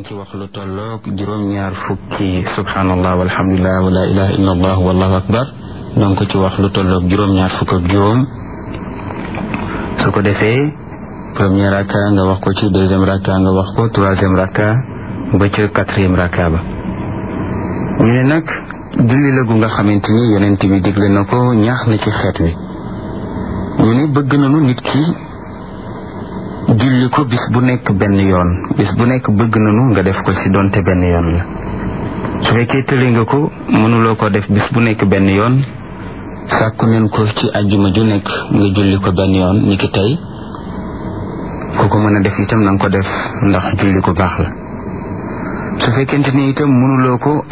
ngi ci wax lu tolloog juróom-ñaar fukki subhanallah walhamdulilah wa la ilaha illa allah wallahu akbar noo ngi ko ci wax lu tolloog juróom-ñaar fukk ak juróom su ko defee premier raka nga wax ko ci deuxième raka nga wax ko troisième raka ba ca quatrième raka ba ñu ne nag julli la gu nga xamante ni yonent bi digle na ko ñaax na ci xeet wi ñu ne bëgg nañu nit ki julli ko bis bu nekk benn yoon bis bu nekk bëgg nañu nga def ko ci donte benn yoon la su fekkee tële nga ko mënuloo ko def bis bu nekk benn yoon sàkku neen ko ci ajjuma ju nekk nga julli ko benn yoon ni ki tey ku ko mën a def itam na nga ko def ndax julli ko baax la su fekkente ni itam mënuloo ko